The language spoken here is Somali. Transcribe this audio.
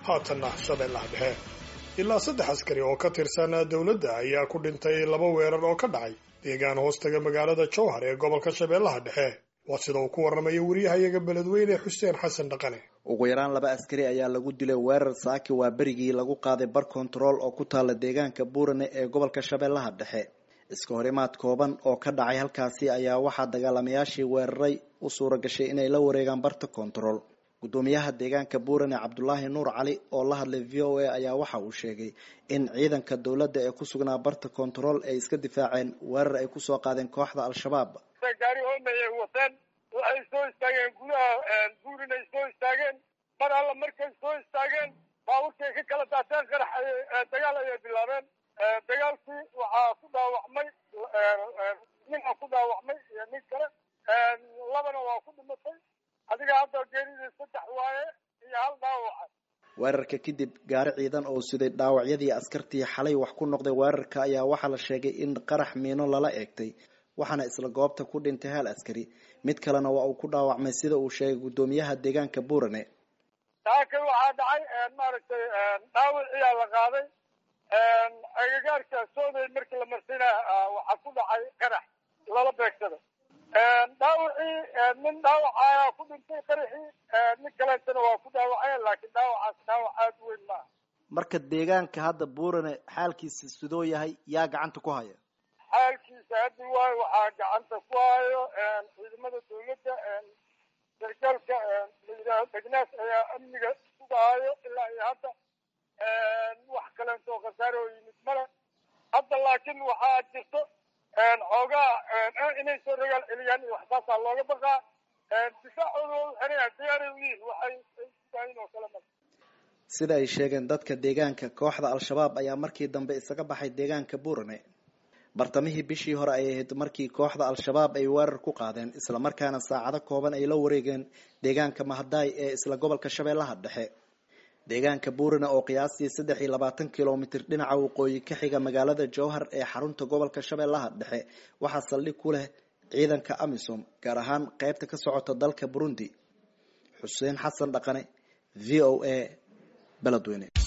haatanna shabeellaha dhexe ilaa saddex askari oo ka tirsan dowladda ayaa ku dhintay laba weerar oo ka dhacay deegaan hoostaga magaalada jowhar ee gobolka shabeellaha dhexe waa sida uu ku warramayo wariyahayaga beledweyne xuseen xasan dhaqane ugu yaraan laba askari ayaa lagu dilay weerar saaki waa berigii lagu qaaday bar kontarool oo ku taala deegaanka buurane ee gobolka shabeellaha dhexe iska horimaad kooban oo ka dhacay halkaasi ayaa waxaa dagaalamayaashii weeraray u suura gashay inay la wareegaan barta kontarool guddoomiyaha deegaanka buurane cabdulaahi nuur cali oo la hadlay v o a ayaa waxa uu sheegay in ciidanka dowladda ee ku sugnaa barta kontarool ay iska difaaceen weerar ay kusoo qaadeen kooxda al-shabaab gaari hoomay ay wateen waxay soo istaageen gudaha buurin ay soo istaageen mar alla markay soo istaageen baaburkay ka kala daateen qarax dagaal ayay bilaabeen dagaalkii waxaa ku dhaawacmay ninaa ku dhaawacmay iyo nin kale labana waa ku dhimatay adiga hadda geeridii saddex waaye iyo hal dhaawaca weerarka kadib gaari ciidan oo siday dhaawacyadii askartii xalay wax ku noqday weerarka ayaa waxaa la sheegay in qarax miino lala eegtay waxaana isla goobta ku dhintay hal askari mid kalena waa uu ku dhaawacmay sida uu sheegay guddoomiyaha deegaanka buurane taakay waxaa dhacay maaragtay dhaawiciyaa la qaaday agagaarka sooday markii la marsina waxaa ku dhacay qarax lala beegsada dhaawacii nin dhaawacayaa ku dhintay qaraxii nin kaleetana waa ku dhaawaceen laakiin dhaawacaas dhaawac aada u weyn maaha marka deegaanka hadda buurane xaalkiisa sidoo yahay yaa gacanta ku haya xaalkiisa haddi waayo waxaa gacanta ku hayo ciidamada dawladda sargaalka layidhaaho degnaas ayaa amniga sugaayo ilaa iyo hadda wax kaleentoo khasaare oo yimid male hadda laakiin waxaa jirto xoogaa inay soo ragaal celiyaan iyo waxsaasaa looga baqaa difaacooda waa u xeraya diyaaray u yihiin waxay sugaayin oo kale male sida ay sheegeen dadka deegaanka kooxda al-shabaab ayaa markii dambe isaga baxay deegaanka buurane bartamihii bishii hore ay ahayd markii kooxda al-shabaab ay weerar ku qaadeen islamarkaana saacado kooban ay la wareegeen deegaanka mahadaay ee isla gobolka shabeellaha dhexe deegaanka buurane oo qiyaastii saddex iyo labaatan kilomitir dhinaca waqooyi ka xiga magaalada jowhar ee xarunta gobolka shabeellaha dhexe waxaa saldhig ku leh ciidanka amisom gaar ahaan qeybta ka socota dalka burundi xuseen xasan dhaqane v o a beledweyne